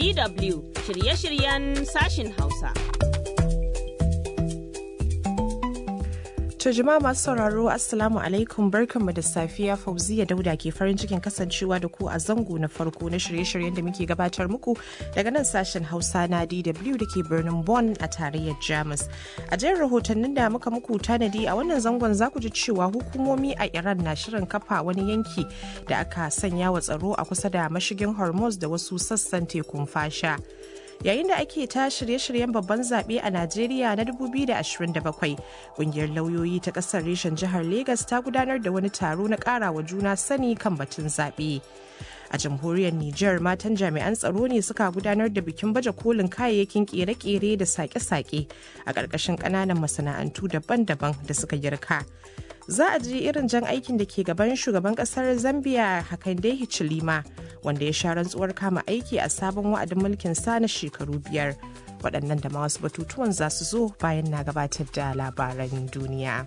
DW shirye-shiryen sashin Hausa. To jama'a masu sauraro Assalamu alaikum barkanmu da safiya Fauziya Dauda ke farin cikin kasancewa da ku a zango na farko na shirye-shiryen da muke gabatar muku daga nan sashen Hausa na DW da ke birnin Bonn a tarayyar Jamus. A jerin rahotannin da muka muku tanadi a wannan zangon za ku ji cewa hukumomi a Iran na shirin kafa wani yanki da aka sanya wa tsaro a kusa da mashigin Hormuz da wasu sassan tekun fasha. yayin da ake ta shirye-shiryen babban zaɓe a najeriya na 2027 ƙungiyar lauyoyi ta ƙasar reshen jihar Legas ta gudanar da wani taro na ƙarawa juna sani kan batun zaɓe a jamhuriyar Nijar matan jami'an tsaro ne suka gudanar da bikin baje kolin kayayyakin kere-kere da sake-sake a ƙarƙashin ƙananan masana'antu daban-daban da suka girka. Za a ji irin jan aikin da ke gaban shugaban ƙasar Zambia Hakainde Hichilema wanda ya sha rantsuwar kama aiki a sabon wa'adin mulkin sa na shekaru biyar. Waɗannan da ma wasu batutuwan za su zo bayan na gabatar da labaran duniya.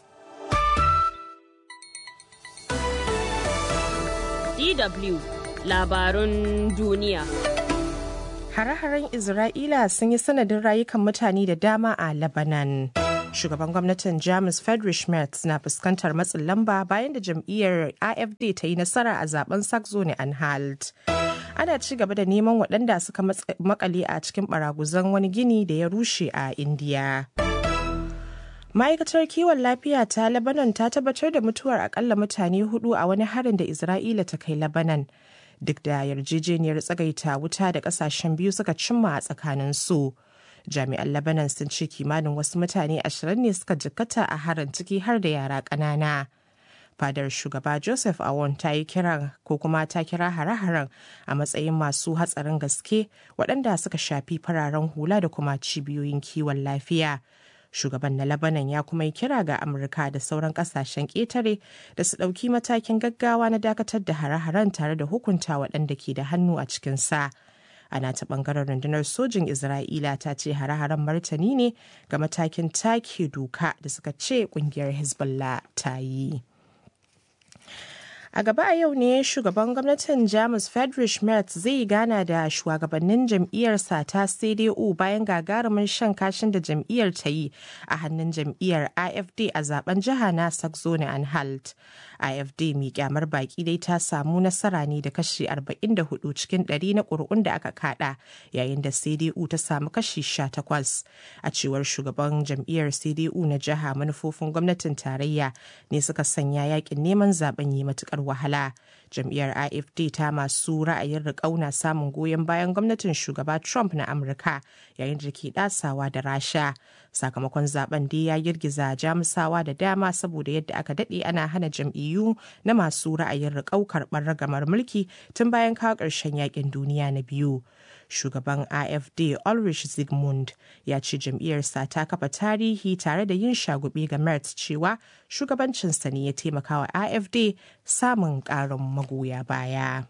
DW labarun duniya. Hare-haren Isra'ila sun yi sanadin rayukan mutane da dama a Lebanon. Shugaban gwamnatin Jamus Friedrich Merz na fuskantar matsin lamba bayan da jam'iyyar AFD ta yi nasara a zaben Saxony-Anhalt. Ana ci gaba da neman waɗanda suka makale a cikin baraguzan wani gini da ya rushe a Indiya. ma'aikatar kiwon lafiya ta lebanon ta tabbatar da mutuwar akalla mutane hudu a wani harin da isra'ila ta kai lebanon duk da yarjejeniyar tsagaita wuta da kasashen biyu suka cimma a tsakanin su jami'an lebanon sun ce kimanin wasu mutane ashirin ne suka jikkata a harin ciki har da yara ƙanana fadar shugaba joseph awon ta yi kiran ko kuma ta kira hare-haren a matsayin masu hatsarin gaske waɗanda suka shafi fararen hula da kuma cibiyoyin kiwon lafiya shugaban na labanan ya kuma yi kira ga amurka da sauran kasashen ƙetare da su ɗauki matakin gaggawa na dakatar da hare-haren tare da hukunta waɗanda ke da hannu a cikin sa ana ta ɓangaren rundunar sojin isra'ila ta ce hare-haren martani ne ga matakin take doka da suka ce ƙungiyar hezbollah ta yi A gaba a yau ne shugaban gwamnatin Jamus Friedrich Merz zai gana da shugabannin jam'iyyarsa ta CDU bayan gagarumin shan kashin da jam'iyyar ta yi a hannun jam'iyyar AFD a zaben jiha na Saxony-Anhalt. AFD mai kyamar baki dai ta samu nasara ne da kashi 44 cikin 100 na ƙuri'un da aka kada yayin da CDU ta samu kashi 18. A cewar shugaban jam'iyyar CDU na jiha manufofin gwamnatin tarayya ne suka sanya yakin neman zaben yi matukar wahala. Jam'iyyar AFD ta masu ra'ayin riƙau na samun goyon bayan gwamnatin shugaba Trump na Amurka yayin da ke ɗasawa da Rasha. Sakamakon zaben dai ya girgiza Jamusawa da dama saboda yadda aka daɗe ana hana jam'iyyu na masu ra'ayin riƙau karɓar ragamar mulki tun bayan kawo ƙarshen yakin duniya na biyu. shugaban afd ulrich zygmunt ya ce jam'iyyarsa ta kafa tarihi tare da yin shagube ga merz cewa shugabancinsa ne ya taimaka wa afd samun ƙarin magoya baya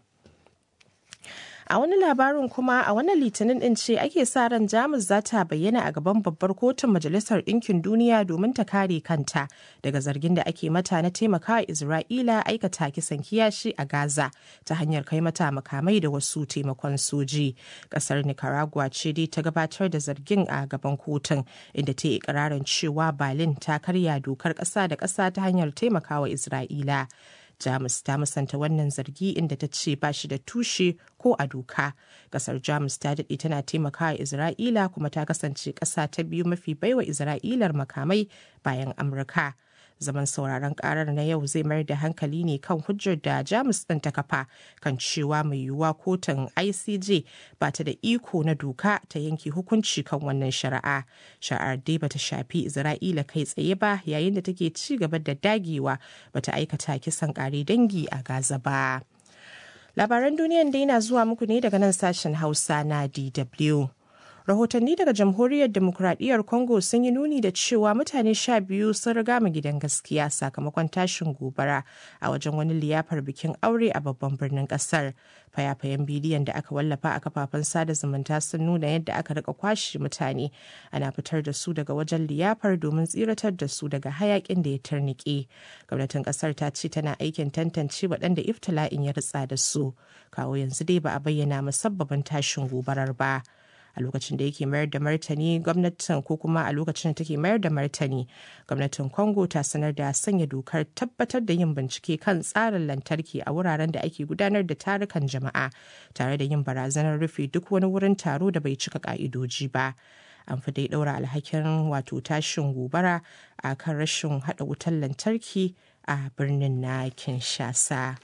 A wani labarin kuma a wannan litinin din ce ake sa ran Jamus za ta bayyana a gaban babbar kotun Majalisar Ɗinkin Duniya domin ta kare kanta daga zargin da ake mata na taimakawa Isra'ila aikata kisan kiyashi a Gaza ta hanyar kai mata makamai da wasu taimakon soji. Kasar Nicaragua ce dai ta gabatar da zargin a gaban kotun inda ta yi ikirarin cewa Berlin ta karya dokar ƙasa da ƙasa ta hanyar taimakawa Isra'ila. Jamus ta musanta wannan zargi inda ta ce ba shi da tushe ko a doka. Kasar Jamus ta daɗe tana taimakawa Isra'ila kuma ta kasance ƙasa ta biyu mafi baiwa Isra'ilar makamai bayan Amurka. Zaman sauraron karar na yau zai mayar da hankali ne kan hujjar da Jamus ɗin ta kafa kan cewa mai yiwuwa kotun ICJ ba ta da iko na doka ta yanke hukunci kan wannan shari'a. Shari'ar dai bata shafi Isra'ila kai tsaye ba yayin da take ci gaba da dagewa bata aikata kisan kare dangi a Gaza ba. Labaran duniyan dai na zuwa muku ne daga nan sashen Hausa na DW. rahotanni daga jamhuriyar demokuraɗiyyar congo sun yi nuni da cewa mutane sha biyu sun riga mu gidan gaskiya sakamakon tashin gobara a wajen wani liyafar bikin aure a babban birnin ƙasar fayafayen bidiyon da aka wallafa a kafafen sada zumunta sun nuna yadda aka rika kwashe mutane ana fitar da su daga wajen liyafar domin tsiratar da su daga hayakin da ya tarnike gwamnatin ƙasar ta ce tana aikin tantance waɗanda iftila'in ya ritsa da su kawo yanzu dai ba a bayyana musabbabin tashin gobarar ba a lokacin da yake mayar da martani gwamnatin ko kuma a lokacin da take mayar da martani gwamnatin congo ta sanar da sanya dokar tabbatar da yin bincike kan tsarin lantarki a wuraren da ake gudanar da tarukan jama'a tare da yin barazanar rufe duk wani wurin taro da bai cika ka'idoji ba an fi dai ɗaura alhakin wato tashin gobara a kan rashin haɗa wutar lantarki a birnin na kinshasa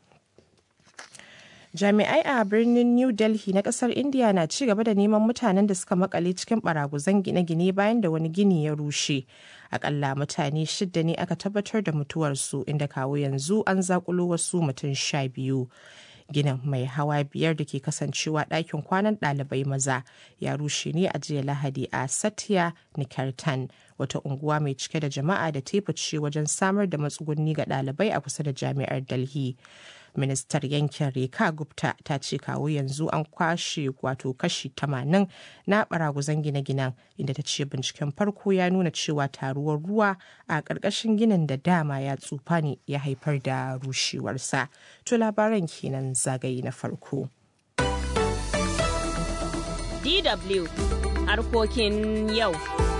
jami'ai a birnin new delhi na kasar india na ci gaba da neman mutanen da suka makale cikin baraguzan gine-gine bayan da wani gini ya rushe akalla mutane shida ne aka tabbatar da mutuwarsu inda kawo yanzu an zakulo wasu mutum sha biyu ginin mai hawa biyar da ke kasancewa ɗakin kwanan ɗalibai maza ya rushe ne a jiya lahadi a satya nikartan wata unguwa mai cike da jama'a da teface wajen samar da matsugunni ga ɗalibai a kusa da jami'ar delhi ministar yankin reka gupta ta ce kawo yanzu an kwashe wato kashi 80 na baraguzan gine-ginen inda ta ce binciken farko ya nuna cewa taruwar ruwa a ƙarƙashin ginin da dama ya tsufa ne ya haifar da rushewarsa to labaran kenan zagaye na farko DW harkokin yau.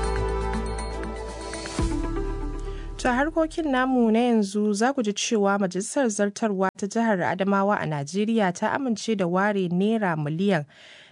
To harkokin namu na yanzu za ku ji cewa Majalisar Zartarwa ta Jihar Adamawa a Najeriya ta amince da ware Naira miliyan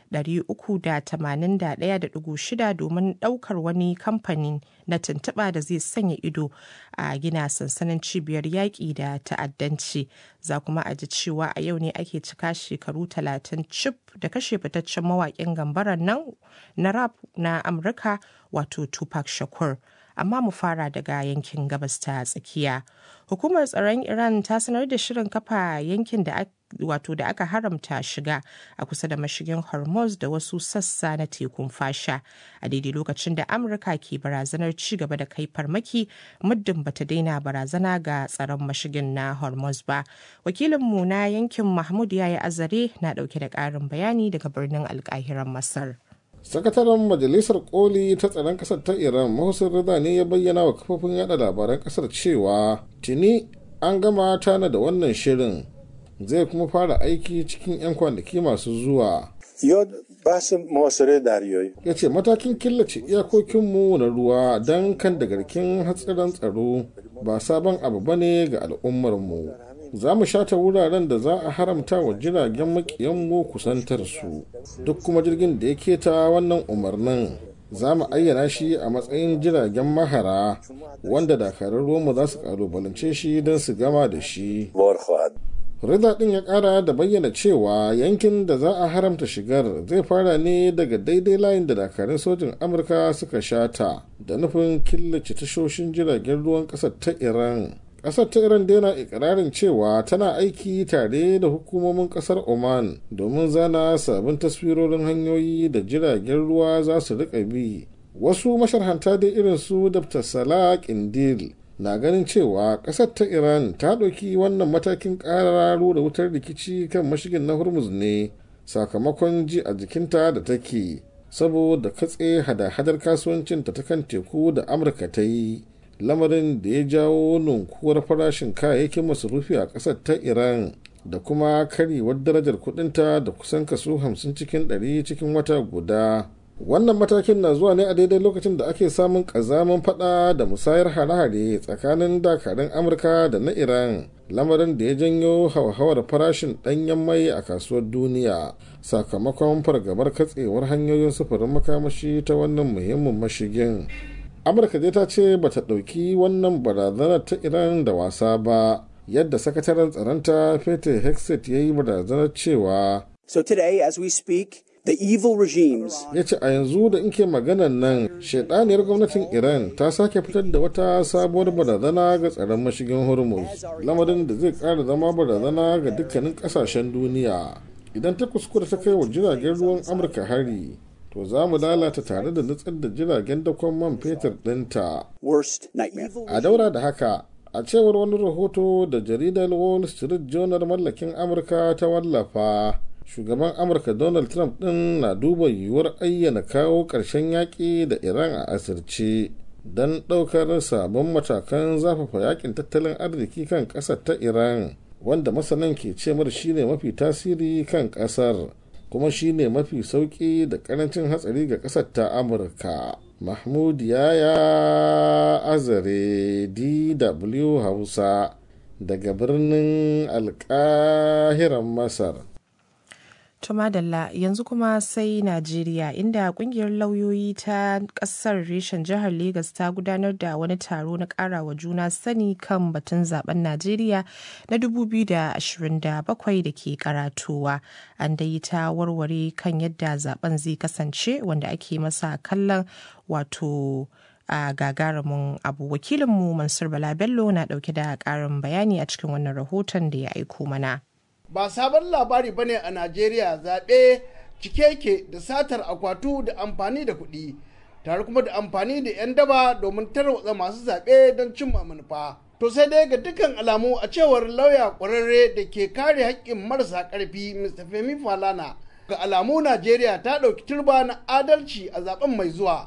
381.6 domin ɗaukar wani kamfani na tuntuɓa da zai sanya ido a gina sansanin cibiyar yaƙi da ta'addanci. Za kuma a ji cewa a yau ne ake cika shekaru 30 cif da kashe fitaccen mawaƙin gambaran nan na rap na Amurka wato Tupac Shakur. amma mu fara daga yankin gabas ta tsakiya hukumar tsaron iran ta sanar da shirin kafa yankin da wato da aka haramta shiga a kusa da mashigin hormuz da wasu sassa na tekun fasha a daidai lokacin da amurka ke barazanar ci gaba da kai farmaki muddin bata daina barazana ga tsaron mashigin na hormuz ba wakilinmu na yankin mahmud yayi azare na dauke da karin bayani daga birnin alkahiran masar sakataren majalisar koli ta tsaron kasar ta iran mahusin rida ne ya bayyana wa kafofin yada labaran kasar cewa tuni an gama tana da wannan shirin zai kuma fara aiki cikin 'yan kwanaki masu zuwa ya ce matakin killace iyakokinmu na ruwa don kan da garkin hatsiran tsaro ba sabon abu bane ga al'ummarmu za mu shata wuraren da za a haramta wa jiragen makiyanmu kusantar su duk kuma jirgin da ya keta wannan umarnin za mu ayyana shi a matsayin jiragen mahara wanda dakarun ruwanmu za su kalubalance shi don su gama da shi rida din ya kara da bayyana cewa yankin da za a haramta shigar zai fara ne daga daidai layin da dakarun sojin amurka suka shata da nufin killace tashoshin jiragen ruwan kasar ta iran kasar ta iran daina ikirarin cewa tana aiki tare da hukumomin kasar oman domin zana sabbin taswirorin hanyoyi da jiragen ruwa za su rika bi wasu masharhanta da irin su dr salah kindil na ganin cewa kasar ta iran ta ɗauki wannan matakin ƙararru da wutar rikici kan mashigin na hormuz ne sakamakon ji a jikinta da take saboda katse hada-hadar kasuwancinta ta kan teku da amurka ta yi lamarin da ya jawo nunkuwar farashin kayayyakin masarufi a ƙasar ta iran da kuma karyewar darajar kudinta da kusan kaso 50 cikin 100 cikin wata guda wannan matakin na zuwa ne a daidai lokacin da ake samun ƙazamin fada da musayar hare-hare tsakanin dakarun amurka da na iran lamarin da ya janyo hauhawar farashin ɗanyen mai a kasuwar duniya sakamakon fargabar katsewar hanyoyin sufurin makamashi ta wannan muhimmin mashigin amurka dai ta ce bata ɗauki wannan barazanar ta iran da wasa ba yadda sakataren tsaronta peter hexet ya yi barazanar cewa so today as we speak the evil regimes ya ce a yanzu da inke maganan nan shaidaniyar gwamnatin iran ta sake fitar da wata sabuwar barazana ga tsaron mashigin hormuz lamarin da zai kara zama barazana ga dukkanin kasashen duniya idan ta kuskura ta kai wa jiragen ruwan amurka hari to za mu lalata tare da nutsar da jiragen dakon man fetur ɗinta. Worst nightmare. A daura da haka, a cewar wani rahoto da jaridar Wall Street Journal mallakin Amurka ta wallafa. Shugaban Amurka Donald Trump ɗin na duba yiwuwar ayyana kawo ƙarshen yaƙi da Iran a asirce don ɗaukar sabon matakan zafafa yakin tattalin arziki kan ƙasar ta Iran, wanda masanan ke ce mar shine mafi tasiri kan ƙasar. kuma shine mafi sauƙi da ƙarancin hatsari ga ƙasar ta amurka mahmud yaya azare dw hausa daga birnin alƙahiran masar Tumadalla yanzu kuma sai Najeriya inda kungiyar lauyoyi ta kasar reshen jihar Legas ta gudanar da wani taro na karawa juna sani kan batun zaben Najeriya na 2027 da ke karatowa. An dai ta warware kan yadda zaben zai kasance wanda ake masa kallon wato a gagarumin abu wakilinmu Mansur Bala Bello na dauke da karin bayani a cikin wannan rahoton da ya aiko mana. ba sabon labari ba ne a najeriya zaɓe cike ke da satar akwatu da amfani da kuɗi tare kuma da amfani da 'yan daba domin tarwatsa masu zaɓe don cimma manufa to sai dai ga dukkan alamu a cewar lauya ƙwararre da ke kare haƙƙin marasa ƙarfi mr femi falana ga alamu najeriya ta ɗauki turba na adalci a zaben mai zuwa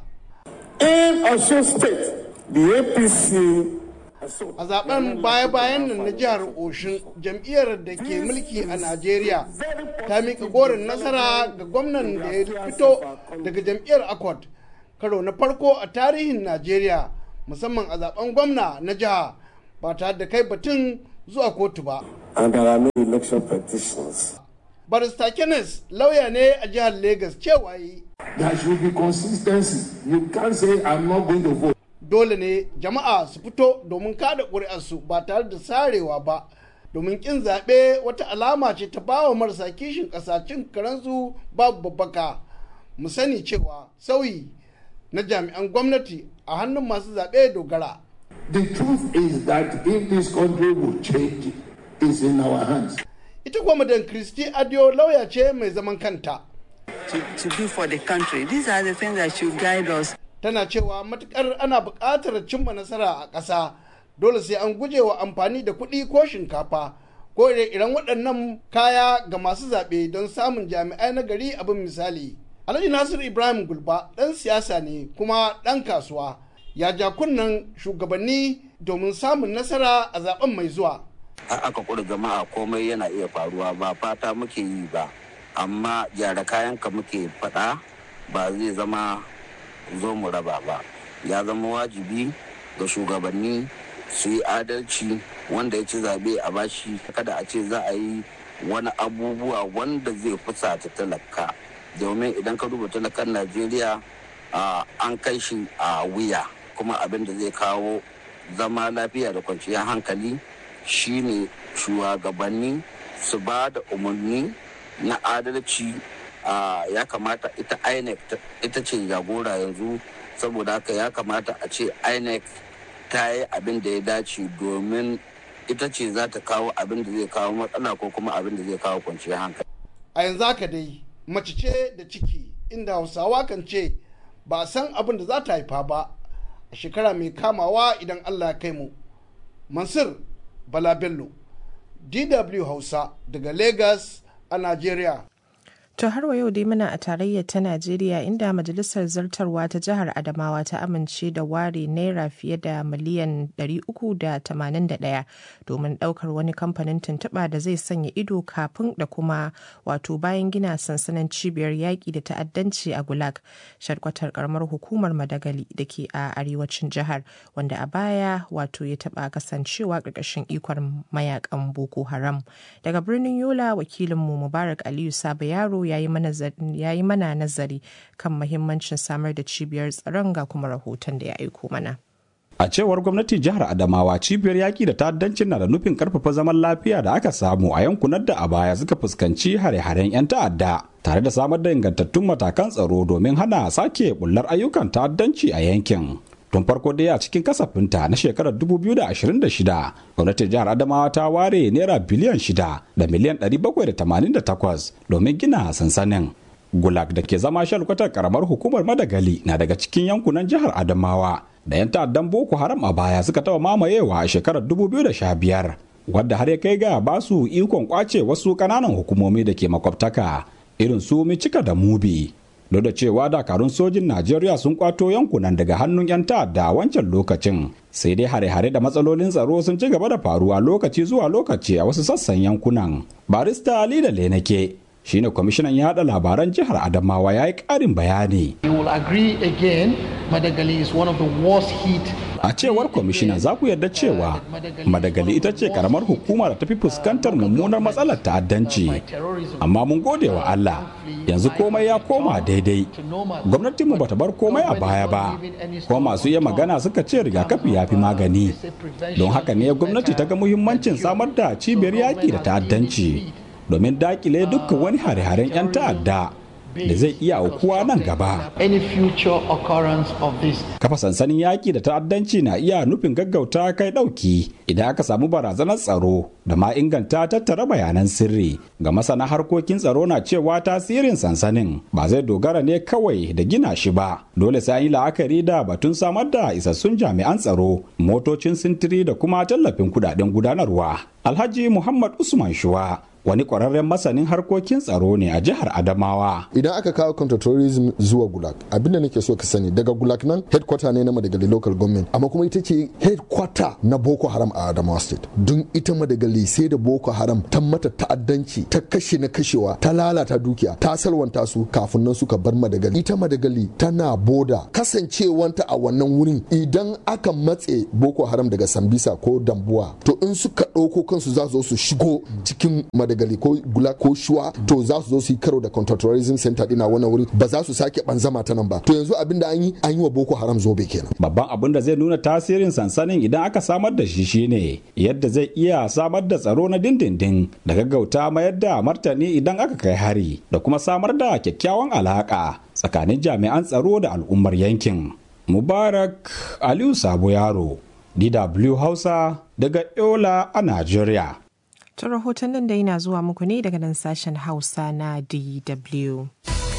In Osun State, the APC a zaben baya-bayan nan na jihar Oshun jam'iyyar da ke mulki a Najeriya ta mika gorin nasara ga gwamnan da ya fito daga jam'iyyar Accord karo na farko a tarihin Najeriya musamman a zaben gwamna na jiha ba tare da kai batun zuwa kotu ba. and there are no election petitions. Barista Kenneth lauya ne a jihar Legas cewa yi There should be consistency. You can't say I'm not going to vote. dole ne jama'a su fito domin kada ƙuri'arsu ba tare da sarewa ba domin ƙin zaɓe wata alama ce ta bawa marasa kishin ƙasa cin karansu babu babbaka mu sani cewa sauyi na jami'an gwamnati a hannun masu zaɓe dogara The truth is that if this country will change, it's in our hands. ita kuwa madan kristi adio lauya ce mai zaman kanta to, to do for the country. These are the things that should guide us. tana cewa matukar ana buƙatar cimma nasara a ƙasa dole sai an guje wa amfani da kuɗi ko shinkafa ko iren waɗannan kaya ga masu zaɓe don samun jami'ai na gari abin misali alhaji nasir ibrahim gulba ɗan siyasa ne kuma ɗan kasuwa ya ja kunnen shugabanni domin samun nasara a zaben mai zuwa har aka kura jama'a komai yana iya faruwa ba fata muke yi ba amma gyara kayanka muke faɗa ba zai zama zo mu raba ba ya zama wajibi ga shugabanni su yi adalci wanda ya ci zaɓe a bashi kada a ce za a yi wani abubuwa wanda zai fusata talaka domin idan ka duba talakan najeriya an kai shi a wuya kuma abin da zai kawo zama lafiya da kwanciyar hankali shine shugabanni su ba da umarni na adalci ya kamata ita inec ita ce jagora yanzu saboda haka ya kamata a ce inec ta yi abin da ya dace domin ita ce za ta kawo abin da zai kawo matsala ko kuma abin da zai kawo kwanciyar hankali a yanzu haka dai mace ce da ciki inda hausawa kan ce ba a san abin da za ta haifa ba a shekara mai kamawa idan allah ya kai mu mansur bala bello dw hausa daga lagos a nigeria To har wa yau dai muna a tarayyar ta Najeriya inda Majalisar Zartarwa ta Jihar Adamawa ta amince da ware naira fiye da miliyan 381 domin daukar wani kamfanin tuntuɓa da zai sanya ido kafin da kuma wato bayan gina sansanin cibiyar yaƙi da ta'addanci a Gulag, sharkwatar karamar hukumar Madagali da ke a arewacin jihar wanda a baya wato ya taɓa kasancewa ƙarƙashin ikon mayakan Boko Haram. Daga birnin Yola wakilinmu Mubarak Aliyu Saba Yaro ya yi mana nazari kan mahimmancin samar da cibiyar tsaron ga kuma rahoton da ya aiko mana. A cewar gwamnatin jihar Adamawa cibiyar yaƙi da ta'addancin na da nufin karfafa zaman lafiya da aka samu a yankunan da a baya suka fuskanci hare-haren 'yan ta'adda tare da samar da ingantattun matakan tsaro domin hana sake bullar ayyukan ta'addanci a yankin. tun farko dai a cikin kasafinta na shekarar 2026 gwamnatin jihar adamawa ta ware naira biliyan 6 da miliyan 788 domin gina sansanin gulag da ke zama shalkwatar karamar hukumar madagali na daga cikin yankunan jihar adamawa da 'yan ta'addan boko haram a baya suka taba mamayewa a shekarar 2015 wadda har ya kai ga ba su ikon kwace wasu kananan hukumomi da ke makwabtaka irin su micika da mubi duk da cewa dakarun sojin najeriya sun kwato yankunan daga hannun 'yan ta'adda wancan lokacin sai dai hare-hare da matsalolin tsaro sun ci gaba da faruwa lokaci zuwa lokaci a wasu sassan yankunan barista ali da lenake shine kwamishinan yada labaran jihar adamawa ya yi karin bayani You will agree again, Madagali is one of the worst hit a cewar kwamishina za ku yarda cewa madagali ita ce karamar hukuma da tafi fuskantar mummunar matsalar ta'addanci amma mun gode wa allah yanzu komai ya koma daidai gwamnatinmu bata bar komai a baya ba kuma masu iya magana suka ce rigakafi ya fi magani don haka ne gwamnati ta ga muhimmancin samar da cibiyar yaƙi da ta'addanci domin dakile dukkan wani hare-haren 'yan ta'adda da zai iya aukuwa nan gaba. any future occurrence of this. Kafa sansanin yaƙi da ta'addanci na iya nufin gaggauta kai ɗauki idan aka samu barazanar tsaro da ma inganta tattara bayanan sirri. Ga masana harkokin tsaro na cewa tasirin sansanin ba zai dogara ne kawai da gina shi ba. Dole sai an yi la'akari da batun samar da isassun jami'an tsaro, motocin sintiri da kuma tallafin kudaden gudanarwa. Alhaji Muhammad Usman Shuwa wani kwararren masanin harkokin tsaro ne a jihar Adamawa. Idan aka kawo counterterrorism zuwa Gulag, abinda nake so ka sani daga Gulag nan headquarter ne na Madagali local government, amma kuma ita ce headquarter na Boko Haram a Adamawa state. Don ita Madagali sai da Boko Haram ta mata ta'addanci, ta kashe na kashewa, ta lalata dukiya, ta salwanta su kafin nan suka bar Madagali. Ita Madagali tana boda kasancewanta a wannan wurin idan aka matse Boko Haram daga Sambisa ko Dambuwa, to in suka ɗauko kansu za su zo su shigo cikin Madagali ko Gula ko Shuwa to za su zo su yi karo da counter-terrorism center dina wannan wuri ba za su sake banzama ta nan ba to yanzu abin da an yi an yi wa boko haram zobe kenan babban abin da zai nuna tasirin sansanin idan aka samar da shi shine yadda zai iya samar da tsaro na dindindin da gaggauta mayar da martani idan aka kai hari da kuma samar da kyakkyawan alaka tsakanin jami'an tsaro da al'ummar yankin mubarak aliyu sabo yaro dw hausa daga yola a najeriya Ta rahotannin da yana zuwa muku ne daga nan sashen Hausa na DW.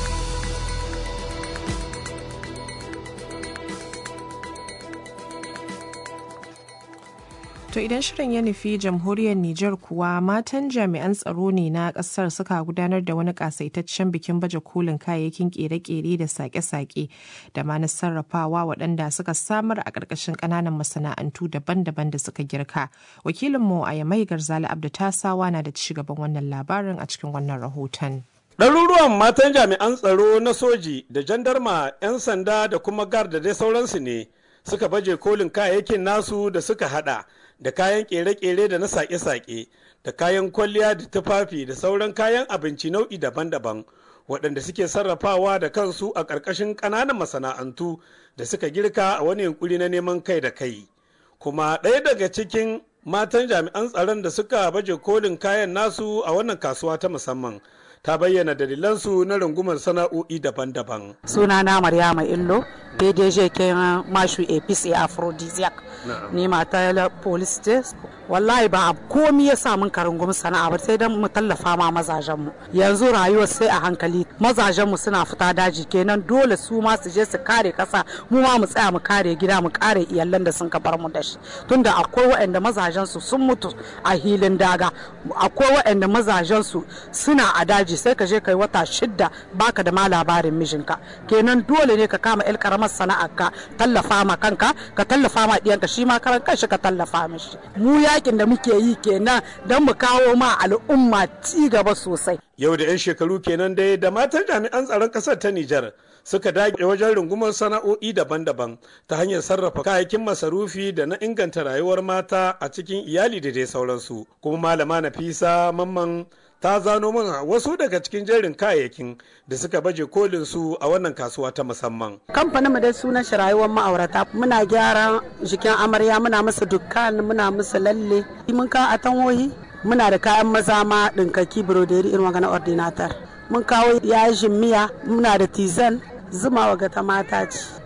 To idan shirin ya nufi jamhuriyar Nijar kuwa matan jami'an tsaro ne na kasar suka gudanar da wani kasaitaccen bikin baje kolin kayayyakin kere-kere da sake-sake da ma na sarrafawa waɗanda suka samar a ƙarƙashin ƙananan masana'antu daban-daban da suka girka. Wakilinmu a Yamai Garzali Abdu Tasawa na da ci gaban wannan labarin a cikin wannan rahoton. Ɗaruruwan matan jami'an tsaro na soji da jandarma 'yan sanda da kuma gar da dai sauransu ne suka baje kolin kayayyakin nasu da suka hada da kayan kere-kere da na sake-sake da kayan kwalliya da tufafi da sauran kayan abinci nau'i daban-daban waɗanda suke sarrafawa da kansu a ƙarƙashin ƙananan masana'antu da suka girka a wani yunkuri na neman kai da kai kuma ɗaya daga cikin matan jami'an tsaron da suka baje kolin kayan nasu a wannan kasuwa ta musamman ta bayyana dalilansu na rungumar sana'o'i daban-daban. Sunana Maryama Illo, PDG ke mashu APC Aphrodisiac. Ni mata police test. Wallahi ba komi ya sa mun karungum sana'a ba sai dan mu tallafa ma mazajen mu. Yanzu rayuwar sai a hankali. Mazajen mu suna fita daji kenan dole su ma su je su kare kasa mu ma mu tsaya mu kare gida mu kare iyalan da sun bar mu da shi. Tunda akwai waɗanda mazajen su sun mutu a hilin daga. Akwai waɗanda mazajen su suna a daji sai ka je kai wata shidda baka da ma labarin mijinka kenan dole ne ka kama el karamar sana'ar ka tallafa ma kanka ka tallafa ma diyanka shi ma karan kanshi ka tallafa mishi mu yakin da muke yi kenan don mu kawo ma al'umma ci gaba sosai yau da 'yan shekaru kenan dai da matan jami'an tsaron kasar ta Nijar suka dage wajen rungumar sana'o'i daban-daban ta hanyar sarrafa kayayyakin masarufi da na inganta rayuwar mata a cikin iyali da dai sauransu kuma malama nafisa mamman ta zano mana wasu daga cikin jerin kayayyakin da suka baje kolin su a wannan kasuwa ta musamman. Kamfanin mu dai sunan shi rayuwar ma'aurata muna gyara jikin amarya muna musu dukkan muna musu lalle mun ka atanwoyi muna da kayan maza ma dinkaki broderi irin wanga na ordinator mun kawo yajin miya muna da tizan zuma waga ta mata ce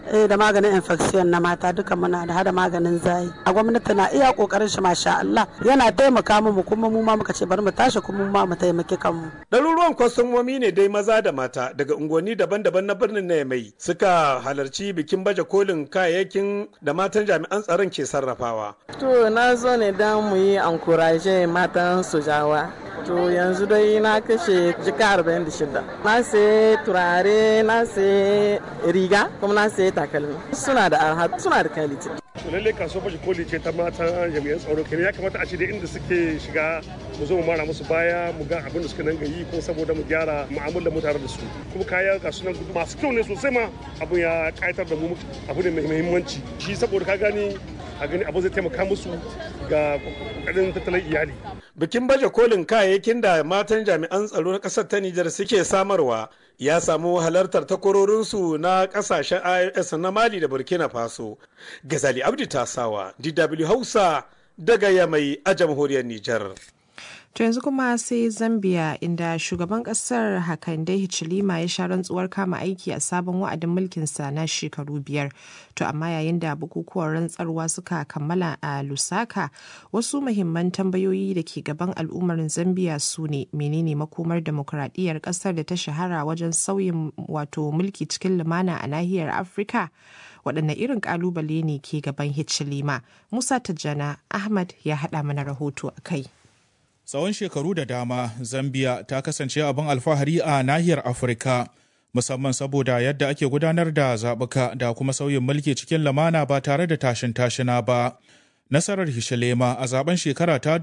eh da maganin infection na mata duka muna da hada maganin zayi a gwamnati na iya kokarin shi masha Allah yana taimaka mu kuma mu ma muka ce bari mu tashi kuma mu ma mu taimaki kanmu ɗaruruwan kwastomomi ne dai maza da mata daga unguwanni daban-daban na birnin na mai suka halarci bikin baje kolin kayayyakin da matan jami'an tsaron ke sarrafawa to na zo ne don mu yi ankuraje matan sojawa to yanzu dai na kashe jika 46 na sai turare na sai riga kuma na sai takalmi suna da arha suna da kaliti lalle kasuwar baje koli ce ta mata jami'an tsaro kenan ya kamata a ce da inda suke shiga mu zo mu mara musu baya mu ga abin da suka nan yi ko saboda mu gyara mu'amalar mu tare da su kuma kaya ga sunan masu kyau ne sosai ma abin ya kayatar da mu abu ne mai muhimmanci shi saboda ka gani a gani abu zai taimaka musu ga kokarin tattalin iyali bikin baje kolin kayayyakin da matan jami'an tsaro na kasar ta Nijar suke samarwa ya samu halartar takwarorinsu na kasashen IOS na Mali da Burkina Faso. Gazali Abdi Tasawa, DW Hausa daga Yamai a jamhuriyar Nijar. To yanzu kuma sai Zambia inda shugaban kasar Hakande Hichilema ya sha rantsuwar kama aiki a sabon wa'adin mulkinsa na shekaru biyar. To amma yayin da bukukuwan rantsarwa suka kammala a Lusaka, wasu muhimman tambayoyi da ke gaban al'ummar Zambia su ne menene makomar demokuraɗiyyar kasar da ta shahara wajen sauyin wato mulki cikin lumana a nahiyar Afirka? waɗanne irin ƙalubale ne ke gaban Hichilema? Musa Tijjana Ahmad ya haɗa mana rahoto a kai. Tsawon shekaru da dama, Zambia ta kasance abin alfahari a nahiyar Afirka, musamman saboda yadda ake gudanar da zaɓuka da kuma sauyin mulki cikin lamana ba tare da tashin tashina ba. Nasarar Hishalema a zaben shekara ta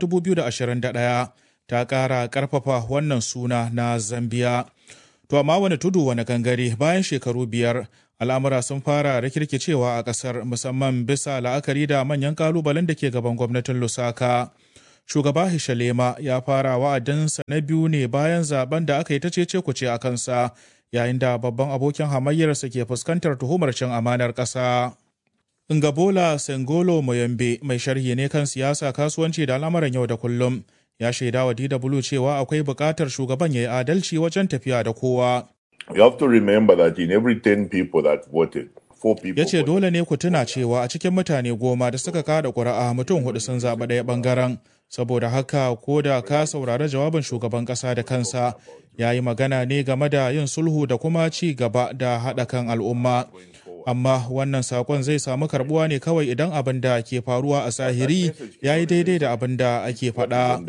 2021 ta ƙara ƙarfafa wannan suna na Zambia. To amma wani tudu wani gangare bayan shekaru biyar al'amura sun fara rikirkicewa a ƙasar musamman bisa la'akari da manyan ƙalubalen da ke gaban gwamnatin Lusaka. shugaba Hishalema ya fara wa'adinsa na biyu ne bayan zaben da aka yi ta cece kuce a kansa yayin da babban abokin hamayyarsa ke fuskantar tuhumar cin amanar ƙasa. Ngabola Sengolo Moyambe mai sharhi ne kan siyasa kasuwanci da al'amuran yau da kullum ya shaida wa DW cewa akwai buƙatar shugaban ya yi adalci wajen tafiya da kowa. You have to remember that in every 10 people that voted, ya ce dole ne ku tuna cewa a cikin mutane goma da suka kada ƙuri'a mutum hudu sun zaɓi ɗaya ɓangaren saboda haka ko da ka saurari jawabin shugaban ƙasa da kansa ya yi magana ne game da yin sulhu da kuma ci gaba da haɗa kan al'umma amma wannan sakon zai samu karbuwa ne kawai idan abin da ke faruwa a zahiri ya yi daidai da abin da ake faɗa.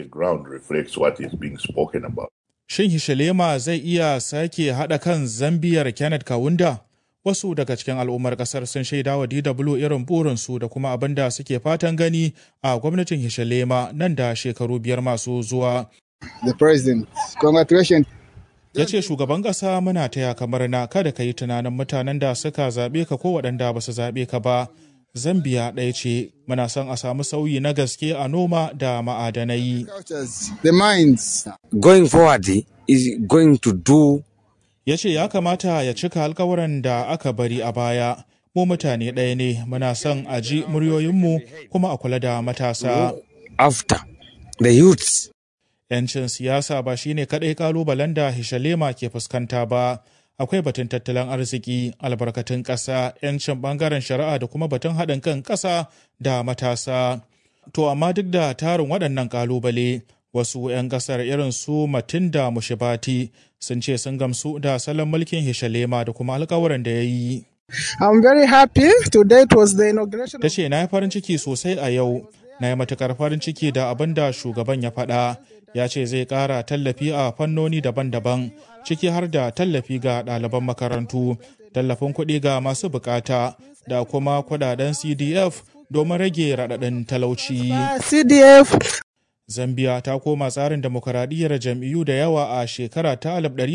Shin Hishalema zai iya sake haɗa kan Zambiyar Kenneth Kawunda? Wasu daga cikin al'ummar ƙasar sun shaida wa DW irin burinsu da kuma abin da suke fatan gani a gwamnatin Hishalema nan da shekaru biyar masu zuwa. The president, congratulations. ya ce shugaban ƙasa muna taya kamar na kada ka yi tunanin mutanen da suka zaɓe ka ko waɗanda ba su zaɓe ka ba zambia ɗaya ce muna son a samu sauyi na gaske a noma da ma'adanai The mines. Going forward is going to do ya ce ya kamata ya cika alkawuran da aka bari a baya mu mutane ɗaya ne muna son a ji muryoyinmu kuma a kula da matasa after the youths 'yancin siyasa ba shine kaɗai kalubalen da Hishalema ke fuskanta ba. Akwai batun tattalin arziki, albarkatun ƙasa, 'yancin ɓangaren shari'a da kuma batun haɗin kan ƙasa da matasa. To amma duk da tarin waɗannan kalubale, wasu 'yan ƙasar irin su Matinda Mushibati sun ce sun gamsu da salon mulkin Hishalema da kuma alkawuran da ya yi. I'm very happy. Today it was the inauguration. Ta ce na yi farin ciki sosai a yau, na yi matuƙar farin ciki da abin da shugaban ya faɗa. ya ce zai ƙara tallafi a fannoni daban-daban ciki har da tallafi ga ɗaliban makarantu tallafin kuɗi ga masu bukata da kuma kuɗaɗen cdf domin rage raɗaɗin talauci CDF. zambia ta koma tsarin demokaradiyyar jam'iyyu da yawa a shekara ta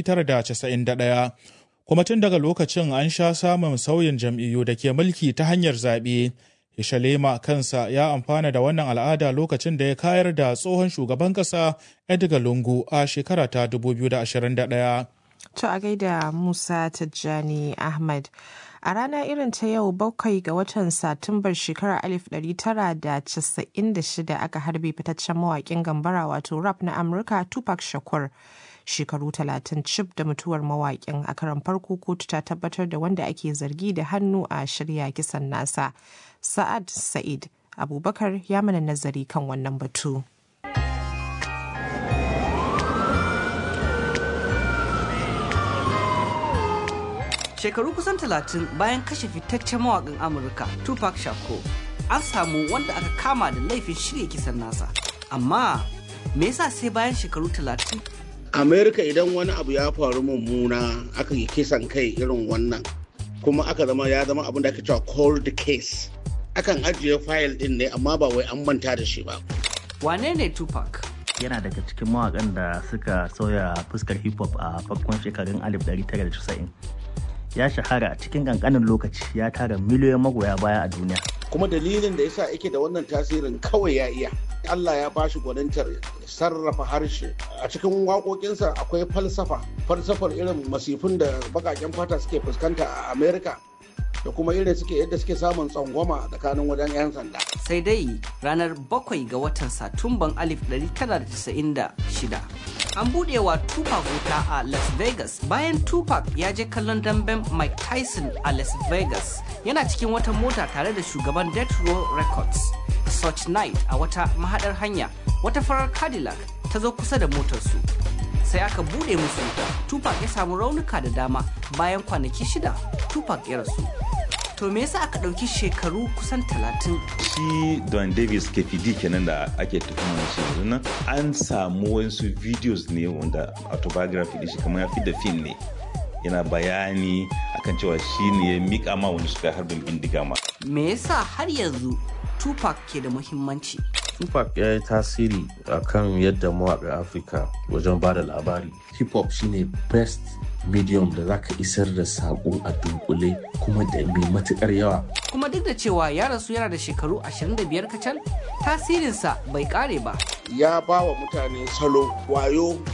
1991 kuma tun daga lokacin an sha samun sauyin jam'iyyu da ke mulki ta hanyar zaɓe Ishalema kansa ya amfana da wannan al'ada lokacin da ya kayar da tsohon shugaban ƙasa Edgar Lungu a shekara ta 2021. To a gaida Musa Tijjani Ahmad. A rana irin ta yau bakwai ga watan Satumbar shekarar 1996 aka harbe fitaccen mawaƙin gambara wato rap na Amurka Tupac Shakur. shekaru talatin cif da mutuwar mawaƙin a karan farko kotu ta tabbatar da wanda ake zargi da hannu a shirya kisan nasa sa'ad sa'id abubakar ya mana nazari kan wannan batu. shekaru kusan talatin bayan kashe fitaccen mawaƙin amurka tupac shakur an samu wanda aka kama da laifin shirya kisan nasa amma me yasa sai bayan shekaru talatin amerika idan wani abu ya faru mummuna aka yi kisan kai irin wannan kuma aka zama ya zama abin da ake cewa cold case akan ajiye fayil din ne amma ba wai an manta da shi ba wane ne tupac yana daga cikin mawakan da suka sauya fuskar hip hop a farkon shekarun 1990 ya shahara a cikin kankanin lokaci ya tara miliyoyin magoya baya a duniya kuma dalilin da yasa yake da wannan tasirin kawai ya iya Allah ya bashi gwanintar sarrafa harshe a cikin waƙoƙinsa akwai falsafa falsafar irin masifin da baƙaƙen fata suke fuskanta a Amerika da kuma irin suke yadda suke samun tsangwama tsakanin wajen 'yan sanda. sai dai ranar bakwai ga watan satumban 1996 an buɗe wa tupac wuta a las vegas bayan tupac ya je kallon damben mike tyson a las vegas yana cikin wata mota tare da shugaban death row records such night a wata mahadar hanya wata farar cadillac ta zo kusa da motarsu sai aka bude musu wuta tupac ya samu raunuka da dama bayan kwanaki shida tupac ya rasu to me yasa aka ɗauki shekaru kusan talatin shi don davis kfd kenan da ake tuhumar shi yanzu nan an samu wasu videos ne wanda autobiography din shi kamar ya fi da film ne yana bayani akan cewa shi ne ya mika ma wani suka harbin bindiga ma me yasa har yanzu tupac ke da muhimmanci Tupac ya yi tasiri a kan yadda mawaƙa Afirka wajen ba da labari. Hip hop shine best medium da za ka isar da saƙo a dunkule kuma da mai matuƙar yawa. kuma duk da cewa ya rasu yana da shekaru 25 kacal tasirinsa bai kare ba ya ba wa mutane salo wayo